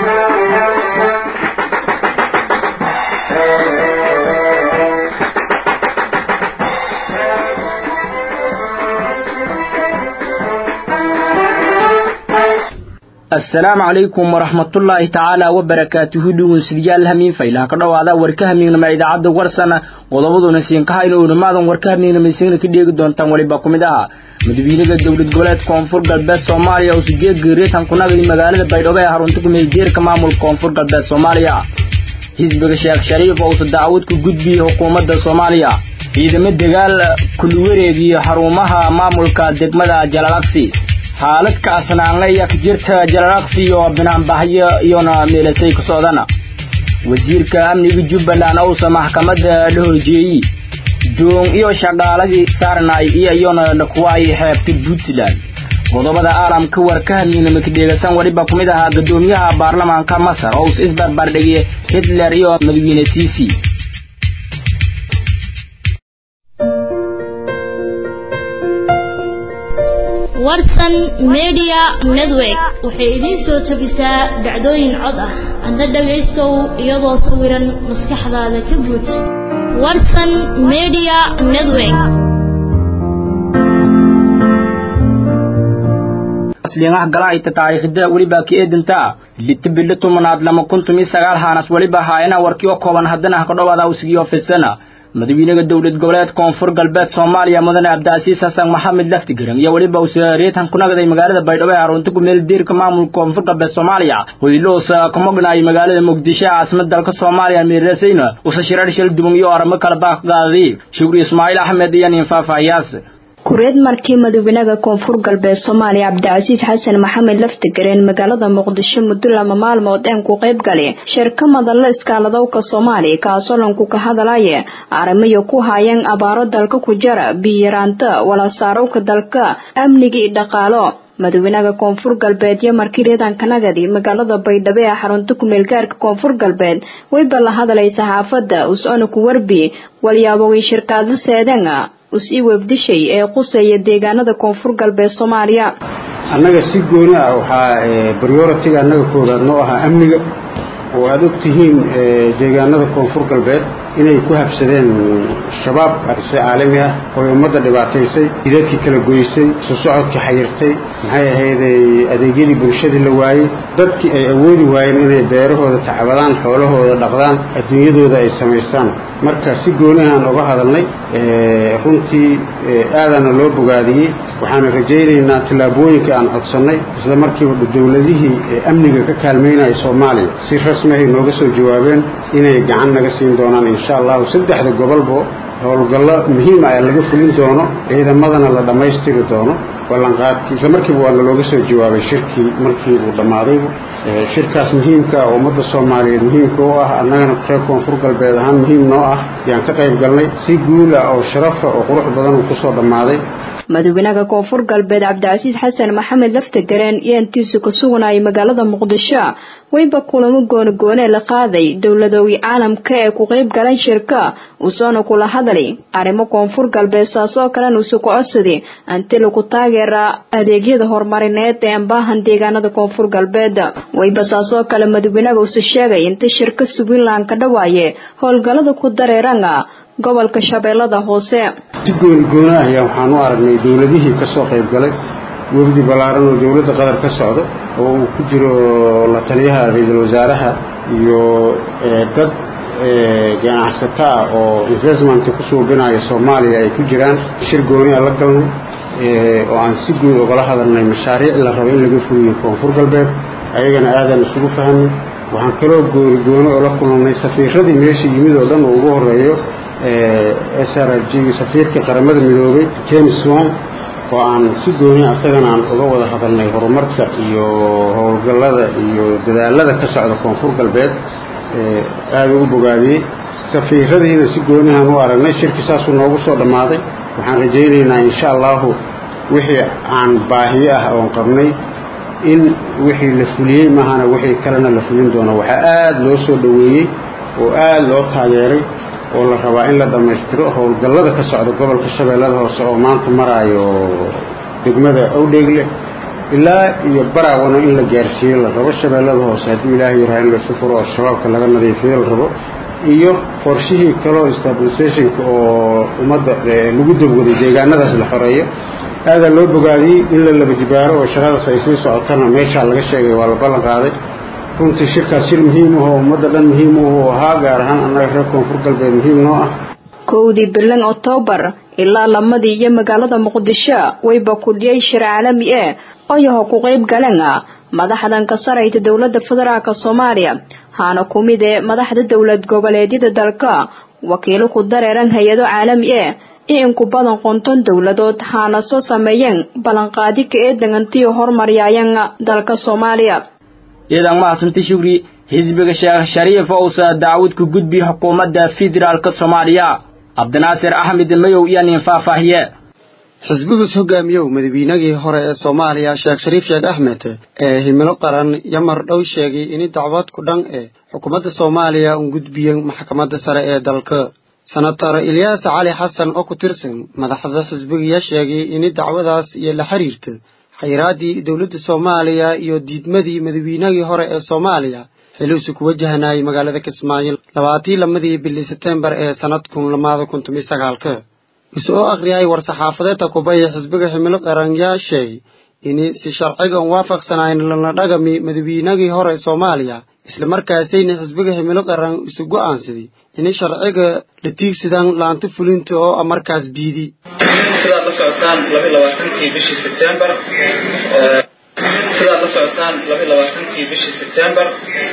asalaamu calaykum waraxmatullaahi tacaala wabarakaatuhu dhugunsidyaal hamiin faylaha ka dhowaada warka hamiignama idaacadda warsana qodobaduna siinkahayna uunamaadan warka hamiignamaysingna ka dheegi doontaan weliba ku mid aha madawiinaha dowlad goboleed koonfur galbeed soomaaliya oo sideed geeriatan kunagay magaalada baydhabo ee harunta kumeeljeerka maamulka koonfur galbeed soomaaliya xisbiga sheekh shariif oo usa daacwad ku gudbiyey xukuumadda soomaaliya ciidamo dagaal kulwareegiyo xarumaha maamulka degmada jalalaqsi xaalad kacsanaanle ayaa ka jirta jalalaqsi iyo binaanbahyo iyona meelasay ku socdana wasiirka amniga jubbaland ousa maxkamadda la horjeeyey doon iyo shaqaaladii saarnay iyo iyona dhakuwaay xeebta puntland qodobada caalamka warka hamiinama ka dheegaysan weliba ku mid ahaa guddoomiyaha baarlamaanka masar oo us isbarbardhigay hitler iyo madawiine ciisi warsan media network waxay idiin soo tabisaa dhacdooyin cod ah hadda dhagaystow iyadoo sawiran maskaxdaada ka buuj warsan media network asliingaha galaayta taariikhda weliba ka eedinta litibili tumanaad lama kuntum iyo sagaal haanas weliba haayana warkii oo kooban haddana ha ka dhowaada usigiyo fidsana madawiinaha dowlad goboleed koonfur galbeed soomaaliya mudane cabdicasiis xasan maxamed laftigaran iyo weliba usareetan ku nagday magaalada baydhabo ee harunta ku meel diirka maamulka koonfur galbeed soomaaliya hoyloosa ka mognaay magaalada muqdisho caasimad dalka soomaaliya miirasayna usa shirar shil duban iyo arimo kala baaq qaaday shukri ismaaciil axmed iyo nin faahfaahiyaas kureed markii madaweynaaha koonfur galbeed soomaaliya cabdicasiis xasan maxamed laftigareen magaalada muqdisho muddo lama maalmood een ku qayb gali shirka madalla iskaaladowka soomaaliya kaasoo lanku ka hadalaya arrimayo ku haayeen abaaro dalka ku jara biyaraanta walasaarowka dalka amniga iyo dhaqaalo madaweynaaha koonfur galbeed iyo markii reedankanagadi magaalada baydhabo ee xarunta kumeelgaarka koonfur galbeed wayba la hadlay saxaafadda us-ona ku warbi walyaabogii shirkaadla seedanga us i webdishay ee quseeya deegaanada koonfur galbeed soomaaliya annaga si gooni ah waxaa baryoratiga annaga koowaad noo ahaa amniga oo aada og tihiin deegaanada koonfur galbeed inay ku habsadeen shabaab arse caalami ah ooy ummadda dhibaataysay jidadkii kala goysay soo socodkii xayirtay maxay ahayday adeegyadii bulshadii la waayey dadkii ay awoodi waayeen inay beerahooda tacbadaan xoolahooda dhaqdaan adduunyadooda ay samaystaan marka si goonihaan uga hadalnay runtii aadaana loo bogaadiyey waxaana rajaynaynaa tallaabooyinka aan codsannay isla markiiba dowladihii amniga ka kaalmaynaya soomaaliya si rasmi ay nooga soo jawaabeen inay gacan naga siin doonaan insha allahu saddexda gobolbo howlgallo muhiima ah laga fulin doono ciidamadana la dhammaystiri doono ballanqaadkii isla markiiba waana looga soo jawaabay shirkii markii uu dhammaadayba shirkaas muhiimka ah ummadda soomaaliyeed muhiimka u ah annagana reer koonfur galbeed ahaan muhiim noo ah yaan ka qayb galnay si guula oo sharafa oo qurux badan uu kusoo dhammaaday madaweynaaha koonfur galbeed cabdicasiis xasan maxamed laftagareen iyo intiisu ka suganayay magaalada muqdisho wayba kulamo goonigoone la qaaday dowladoogi caalamka ee ku qayb galan shirka uusoona kula hadlay arrimo koonfur galbeed saasoo kalena usu ku codsaday anti lagu taageera adeegyada horumarineed ee ambaahan deegaanada koonfur galbeed wayba saasoo kale madaweynaaha usu sheegay inta shirka subinland ka dhawaaye howlgalada ku dareeranga gobolka shabeellada hoose si goonigoona ah ayaa waxaan u aragnay dowladihii ka soo qayb galay wafdi ballaaran oo dowladda qatar ka socdo oo uu ku jiro la taliyaha ra-iisul wasaaraha iyo dad ganacsato ah oo investment ku suubinaya soomaaliya ay ku jiraan shir gooni a la galnay oo aan si guud ugala hadalnay mashaariic la rabo in laga fuliyo koonfur galbeed ayagana aadaan isugu fahamnay waxaan kaloo gooni gooni oo la kulannay safiiradii meesha yimid oo dhan uu ugu horeeyo s r g safiirka qaramada midoobay james wan oo aan si gooni asagana aan uga wada hadalnay horumarka iyo howlgallada iyo dadaalada ka socda koonfur galbeed aada ugu bogaadiyey safiiradiina si goonihaan u aragnay shirki saasuu noogu soo dhammaaday waxaan rajaynaynaa insha allahu wixii aan baahiyo ah oon qabnay in wixii la fuliyey mahana wixii kalena la fulin doono waxaa aada loo soo dhoweeyey oo aada loo taageeray oo la rabaa in la dhammaystiro howlgallada ka socda gobolka shabeellada hoose oo maanta maraayo degmada awdheegle ilaa iyo baraawana in la gaarsiiyo la rabo shabeellada hoose hadduu ilaahay yaraha in laysu furo oo shabaabka laga nadiifiyo la rabo iyo qorshihii kaleo stabilisationka oo ummadda lagu dabwaday deegaanadaas la xoreeyo aadaa loo bogaadiyey in la laba jibaaro oo shaqadaas ay sii socotana meeshaa laga sheegay waa la ballan qaaday runtii shirkaas shir muhiim ah oo ummadda dhan muhiim u ahaa gaar ahaan annaga reer koonfur galbeed muhiim noo ah kowdii bilan oktoobar ilaa lamadii iyo magaalada muqdisho wayba kudhiyay shir caalami e oyaho ku qayb galeen madaxdan ka sarayta dowlada federaalk soomaaliya haana ku mid ee madaxda dowlad goboleedyada dalka wakiilo ku dareeran hay-ado caalami e in ku badan qonton dowladood haana soo sameeyeen ballanqaadi ka ee degantiyo hormaryayan dalka soomaaliya ciidan mahadsanti shugri xisbiga sheekh shariif ousa daawud ku gudbi xukuumadda federaalka soomaaliya cabdinaasir axmed mayow iyo nin faahfaahiye xisbigus hogaamiyow madaxweynagii hore ee soomaaliya sheekh shariif sheekh axmed ee himilo qaran yamar dhow sheegay in dacwad ku dhan ee xukuumadda soomaaliya un gudbiyeen maxkamadda sare ee dalka senator ilyaas cali xasan oo ku tirsan madaxda xisbigiya sheegay in dacwadaas iyo la xiriirta xayiraaddii dowladda soomaaliya iyo diidmadii madaxweynagii hore ee soomaaliya xiliusu ku wajahanayay magaalada kismaayo labaatii lamadii bili setembar ee sanadkun lamaada kun tomiyo sagaalka ise oo akhriyay war-saxaafadeedta kubaya xisbiga ximilo qaranyaa sheegay in si sharciga un waafaqsanayn lana dhagami madaxweynagii hore soomaaliya islamarkaasayna xisbiga ximilo qaran isu go'aansaday in sharciga la tiigsadaan laanta fulinta oo markaas biidi sidaad la socotaan laba labaatankii bishii sebtembar sidaad la socotaan laba labaatankii bishii sebtembar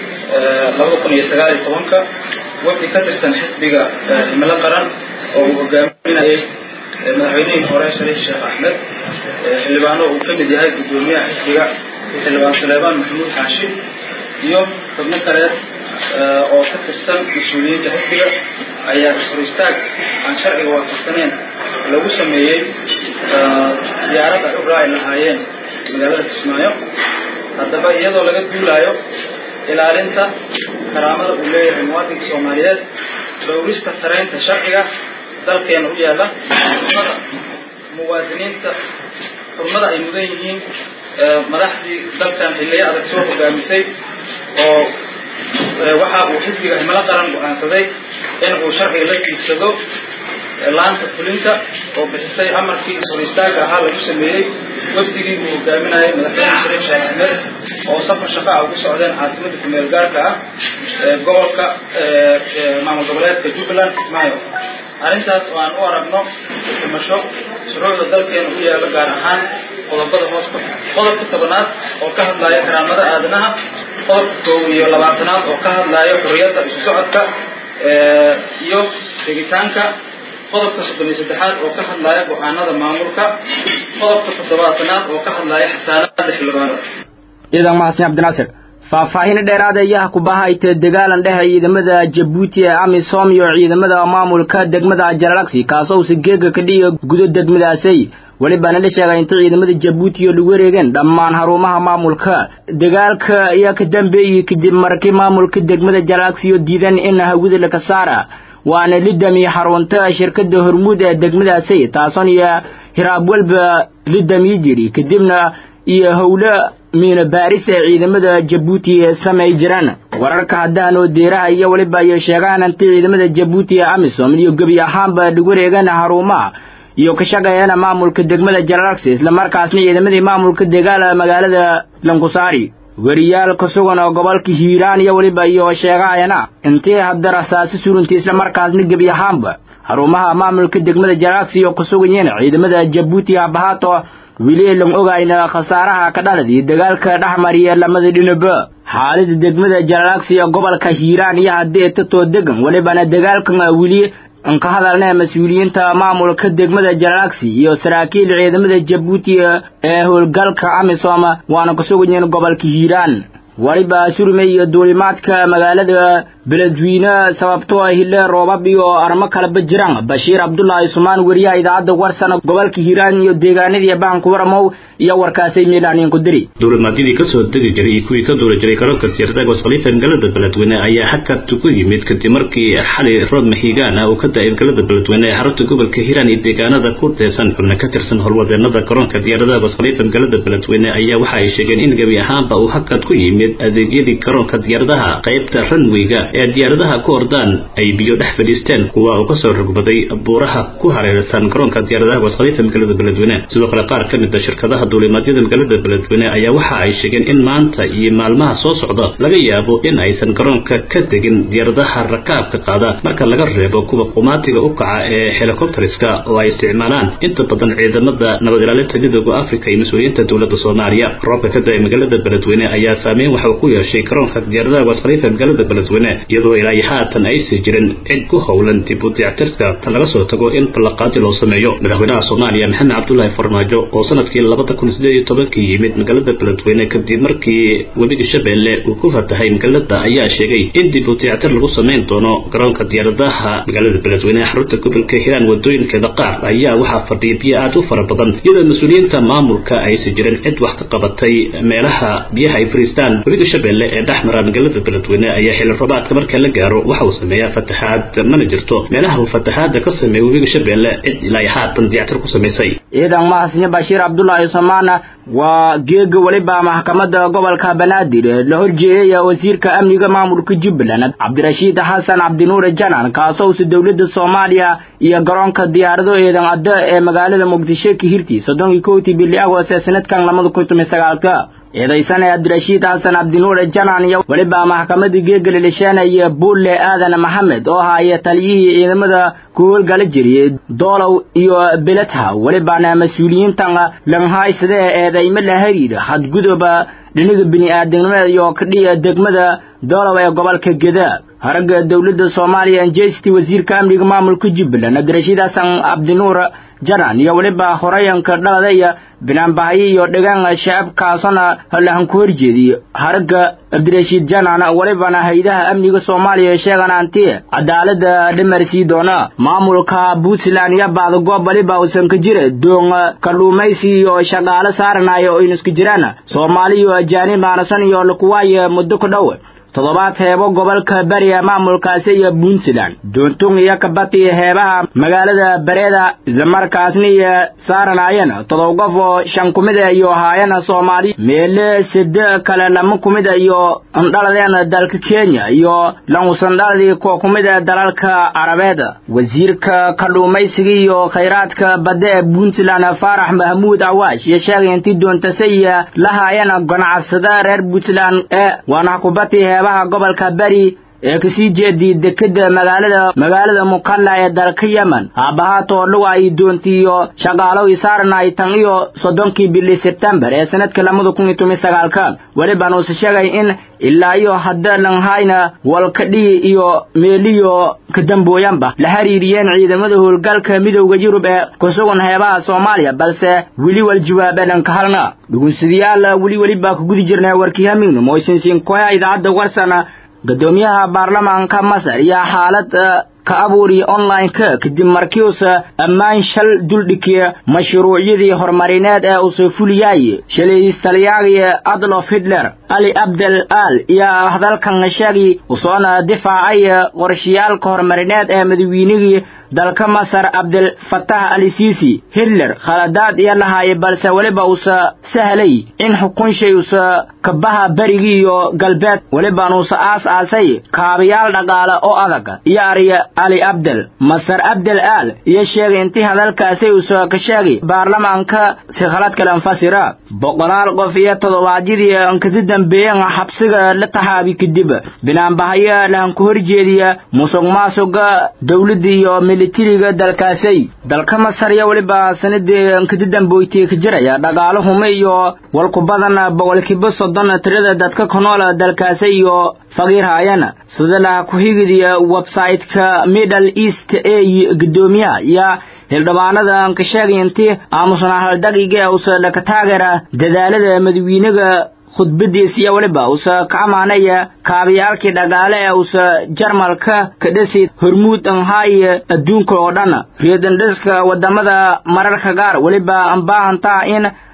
labada kun iyo sagaal iyo tobanka wafdi ka tirsan xisbiga himilo qaran oo uu hogaaminayay madaxweynihii hore shariif sheekh axmed xildhibaano uu ka mid yahay guddoomiyaha xisbiga xildhibaan suleybaan maxamuud xaashi iyo xubno kaleed oo ka tirsan mas-uuliyiinta xisbiga ayaa is-hor istaag aan sharciga waafaqsaneyn lagu sameeyey diyaaradda ay u raaci lahaayeen magaalada kismaayo haddaba iyadoo laga duulaayo ilaalinta karaamada uu leeyahay muwaadinka soomaaliyeed dhowrista saraynta sharciga dalkeena u yaalla xurmada muwaadiniinta xurmada ay mudan yihiin madaxdii dalkan xilliyo adag soo hogaamisay oo waxa uu xisbiga himilo qaran go-aansaday in uu sharciga la tiigsado laanta fulinta oo bixisay amarkii is-hor istaaga ahaa lagu sameeyey wafdigii uu hogaaminayay madaxweyne shariif sheekh axmed oo safar shaqaa ugu socdeen caasimadda kumeel gaarka ah ee gobolka maamul goboleedka jubbaland kismaayo arrintaas oo aan u aragno dhimasho shuruucda dalkeena u yaalo gaar ahaan qodobada hoos ku qodobka tobanaad oo ka hadlaya karaamada aadanaha qodobka koob iyo labaatanaad oo ka hadlaya xorriyadda isu socodka iyo tegitaanka qodobka soddon iyo saddexaad oo ka hadlaya go-aanada maamulka qodobka toddobaatanaad oo ka hadlaya xasaanada xildhibaanada ciidan mahadsan cabdinaasir faahfaahin dheeraad ayaa ku bahaytay dagaalan dhexe ciidamada jabuuti ee amisom iyo ciidamada maamulka degmada jalalagsi kaasoo usa geega ka dhiga gudo degmadaasay welibaana la sheegay inta ciidamada jabuuti iyo lagu wareegeen dhammaan harumaha maamulka dagaalka ayaa ka dambeeyey kadib markii maamulka degmada jalalagsi iyo diidan in hawada laka saara waana lidami xarunta shirkada hormuud ee degmadaasay taasoon iyo hiraab walba lidami jiri kadibna iyo howlo miina baaris ee ciidamada jabuuti samay jiraan wararka haddaan oo deeraha iyo weliba ay sheegaan inta ciidamada jabuuti ee amisom iyo gebi ahaanba lagu wareegan harumaha iyo ka shaqeeyana maamulka degmada jalalagsi islamarkaasna ciidamadii maamulka degaala magaalada lankusaari weriyaal ka sugan oo gobolka hiiraan iyo weliba iyo sheegahayana intii hadda rasaasi surunta islamarkaasna gebi ahaanba harumaha maamulka degmada jalalagsi iyo ku sugan yihiin ciidamada jabuuti habahaato weli lan ogayna khasaaraha ka dhalad iyo dagaalka dhexmariya lamada dhinaba xaalada degmada jalalagsi ee gobolka hiiraan iyo haddii tatoo degan welibana dagaalkan weli an ka hadalna mas-uuliyiinta maamulka degmada jalalagsi iyo saraakiil ciidamada jabuuti ee howlgalka amisom waana ku sugan yihiin gobolka hiiraan weliba surme iyo duulimaadka magaalada beledweyne sababtoo hile roobab iyo armo kaleba jiraan bashiir cabdulaahi sumaan weriyaha idaacadda warsana gobolka hiiraan iyo deegaanadii baanku waramow iyo warkaasay meelahnin ku diri duulimaadyadii kasoo degi jiray iyo kuwii ka duuli jiray garoonka diyaaradaha gooskhaliifa magaalada beledweyne ayaa hakad ku yimid kadib markii xalay roob mahiigaan ah uu ka da-ay magaalada beledweyne ee xarunta gobolka hiiraan iyo deegaanada ku teesan xubna ka tirsan howlwadeenada garoonka diyaaradaha gooskhaliifa magaalada beledweyne ayaa waxa ay sheegeen in gebi ahaanba uu hakad ku yimid adeegyadii garoonka diyaaradaha qaybta ranweyga ee diyaaradaha ku ordaan ay biyo dhex fadhiisteen kuwa uu kasoo rogbaday buuraha ku hareersan garoonka diyaaradaha gooskhaliifa magaalada beledweyne sidoo kale qaar ka mid a shirkadaha duulimaadyada magaalada beledweyne ayaa waxa ay sheegeen in maanta iyo maalmaha soo socda laga yaabo in aysan garoonka ka degin diyaaradaha rakaabka qaada marka laga reebo kuwa qumaatiga u kaca ee helicopteriska oo ay isticmaalaan inta badan ciidamada nabad ilaalinta midooda africa iyo mas-uuliyiinta dowladda soomaaliya roobka ka da-ay magaalada beledweyne ayaa saameyn waxa uu ku yeeshay garoonka diyaaradaha gooskhaliifa magaalada beledweyne iyadoo ilaa iyo haatan aysan jirin cid ku howlan dib u dayactirka tan laga soo tago in ballaqaadi loo sameeyo madaxweynaha soomaaliya maxamed cabdulaahi farmaajo oo sanadkii labada kun sideed iyo tobankii yimid magaalada beledweyne kadib markii webiga shabeelle uu ku fatahay magaalada ayaa sheegay in dib u dayactir lagu samayn doono garoonka diyaaradaha magaalada beledweyne ee xarunta gobolka hiiraan wadooyinkeeda qaar ayaa waxaa fadhiya biyo aad u fara badan iyadoo mas-uuliyiinta maamulka aysan jirin cid wax ka qabatay meelaha biyaha ay fariistaan webiga shabeelle ee dhex mara magaalada beledweyne ayaa xilli roobaadka marka la gaaro waxa uu sameeyaa fataxaad mana jirto meelaha uu fataxaada ka sameeya webiga shabeelle cid ilaa haatan dayactir ku samaysay ciidan mahadsanyo bashiir cabdulaahi samaana waa geega weliba maxkamadda gobolka banaadir la horjeeyay wasiirka amniga maamulka jubbaland cabdirashiid xasan cabdinuure janan kaasoo usa dowladda soomaaliya iyo garoonka diyaarado eedan adda ee magaalada muqdisho ka hirtii soddon iyo kowtii bili agost ee sanadkan labada kun toban sagaalka eedaysan ee cabdirashiid xasan cabdinuure janan iyo weliba maxkamadda geega lilisheenaya buulle aadan maxamed oo ahaaya taliyihii ciidamada ku howlgala jiriyey doolow iyo beledha welibana mas-uuliyiintan lanhaysada ee eedaymo la hariira xadguduba dhinaga bini-aadamnimada iyo kadhiya degmada doolow ee gobolka geda haragga dowladda soomaaliya anjesti wasiirka amniga maamulka jubbaland cabdirashiid xasan cabdinuur janan iyo weliba horeyanka dhalada iyo binaanbahayo iyo dhegaan shacabkaasona lahan ku horjeediyo haragga cabdirashiid janan welibana hay-adaha amniga soomaaliya sheegan anti cadaalada dhimarsii doona maamulka puntland iyo baadagoob weliba uusan ka jira doon kalluumaysi iyo shaqaalo saaranayo oo inuska jiraan soomaali iyo ajaanib aanasan iyo lakuwaayo muddo ku dhow toddobaad heebo gobolka bariya maamulkaasi iyo puntland doontung iyo kabati heebaha magaalada bareeda islamarkaasna iyo saaranaayana todoba qof oo shan kumida iyo haayana soomaali meele sede kale lama kumida iyo andhaladeena dalka kenya iyo lanusandhaladii kuwa kumida dalalka carabeed wasiirka kalluumaysiga iyo khayraadka badda ee puntland faarax mahmuud awaash iyo sheegay intii doontase la haayana ganacsada reer puntland ee waana kubati heebaha gobolka beri ee kasii jeedii dekeda magaalada magaalada mukalla ee dalka yemen aabbahaatoo dhuwa ay doontiiyo shaqaalow isaarnay tan iyo soddonkii bili sebtembar ee sanadka labada kun iyo toban sagaalka welibaan uuse sheegay in ilaa iyo hadda lanhayna walkadhii iyo meeliyo kadambooyanba la xiriiriyeen ciidamada howlgalka midowda yurub ee ku sugan heebaha soomaaliya balse weli wal jawaabeenan ka halna dhugunsadayaal weli welibaa ku gudi jirnay warkii hamiignu moysinsiinkoya idaacadda warsana gudoomiyaha baarlamaanka masar iyo xaalad ka abuuriya online-ka kadib markiiuusa ammaan shal duldhikiya mashruucyadii horumarineed ee uusoo fuliyay shalaystalyaagii adlof hitler ali abdel al iyo hadalkan sheegi usoona difaacay qorshayaalka horumarineed ee madaweynigii dalka masar cabdilfatax ali siisi hitler khaladaad iyo lahaaya balse weliba uusa sahlay in xukunshay usa kabaha berigii iyo galbeed welibaan uusa aas aasay kaabayaal dhaqaale oo adag iyo ariya ali abdel masar abdel aal iyo sheegay intii hadalkaasi usa ka sheegay baarlamaanka si khalad kale anfasira boqolaal qof iyo toddobaadyadii kada dambeeyen xabsiga la taxaabi kadib binaanbahayo lahan ku horjeediya musuq maasuqa dowladda iyo militariga dalkaasay dalka masar iyo weliba sanadii kada damboytay ka jiraya dhaqaalo hume iyo walku badan boqolkiiba soddon tirada dadka ku nool dalkaasi iyo faqiir haayana sida laha ku-xigidiya website-ka middle east ee gudoomiyaha iyo hildhibaanada ka sheegay intii aamusnaa haldaqiga usa dhaka taageera dadaalada madawiinaga khudbadiis iyo weliba usa ka amaanaya kaabayaalkii dhaqaale ee usa jarmalka ka dhasi hormuud anhaaye adduunka oo dhan reedandhiska wadamada mararka gaar weliba ambaahantaa in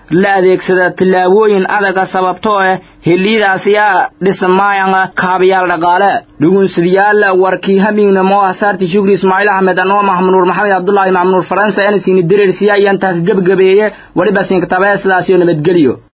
la adeegsada tillaabooyin adaga sababtoo ah heliidaasi a dhismaayanga kaabayaal dhaqaale dhugunsidayaal warkii hamiignamo asaarti shukri ismaaciil axmed anoo maxmunuur maxamed cabdulaahi maxmunuur faransa anasiini dirirsiya ayaan taas gebgabeeye weliba siinkatabe sidaasiyo nabadgelyo